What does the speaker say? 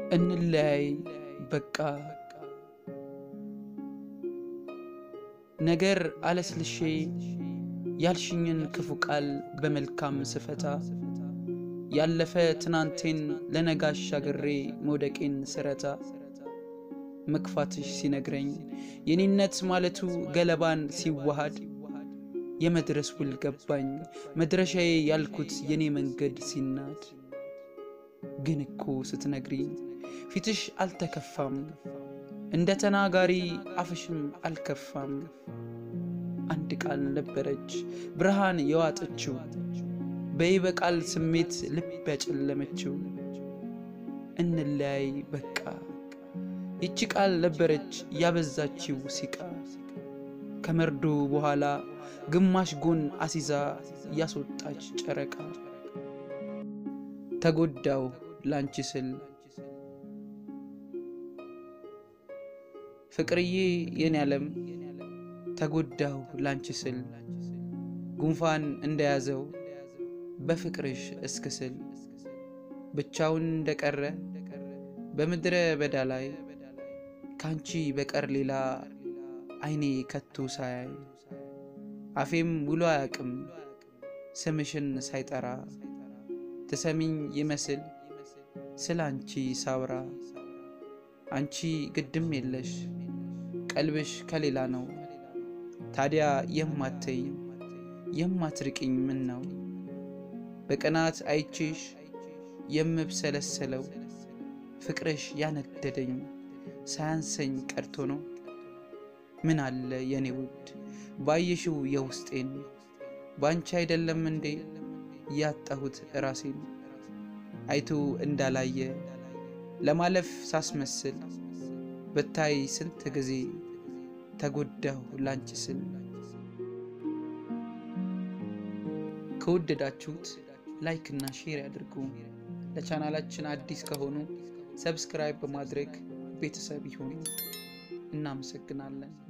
እንለያይ በቃ ነገር አለስልሼ ያልሽኝን ክፉ ቃል በመልካም ስፈታ ያለፈ ትናንቴን ለነጋሽ አገሬ መውደቄን ስረታ መክፋትሽ ሲነግረኝ የኔነት ማለቱ ገለባን ሲዋሃድ የመድረስ ውል ገባኝ መድረሻዬ ያልኩት የኔ መንገድ ሲናድ ግን እኮ ስትነግሪኝ ፊትሽ አልተከፋም እንደ ተናጋሪ አፍሽም አልከፋም አንድ ቃል ነበረች ብርሃን የዋጠችው በይበቃል ስሜት ልብ ያጨለመችው እንለያይ በቃ ይቺ ቃል ነበረች ያበዛችው ሲቃ ከመርዶ በኋላ ግማሽ ጎን አሲዛ ያስወጣች ጨረቃ ተጎዳው ላንቺ ስል ፍቅርዬ የኔ ዓለም ተጎዳው ላንቺ ስል ጉንፋን እንደያዘው በፍቅርሽ እስክስል ብቻውን እንደቀረ በምድረ በዳ ላይ ካንቺ በቀር ሌላ አይኔ ከቶ ሳያይ አፌም ውሎ አያቅም ስምሽን ሳይጠራ ትሰሚኝ ይመስል ስለ አንቺ ሳውራ አንቺ ግድም የለሽ ቀልብሽ ከሌላ ነው ታዲያ የማተኝ የማትርቅኝ ምን ነው በቅናት አይቼሽ የምብሰለሰለው ፍቅርሽ ያነደደኝ ሳያንሰኝ ቀርቶ ነው ምን አለ የኔ ውድ ባየሽው የውስጤን ባንቺ አይደለም እንዴ ያጣሁት ራሴን አይቶ እንዳላየ ለማለፍ ሳስመስል ብታይ ስንት ጊዜ ተጎዳሁ ላንቺ ስል ከወደዳችሁት ላይክ እና ሼር ያድርጉ። ለቻናላችን አዲስ ከሆኑ ሰብስክራይብ በማድረግ ቤተሰብ ይሁኑ። እናመሰግናለን።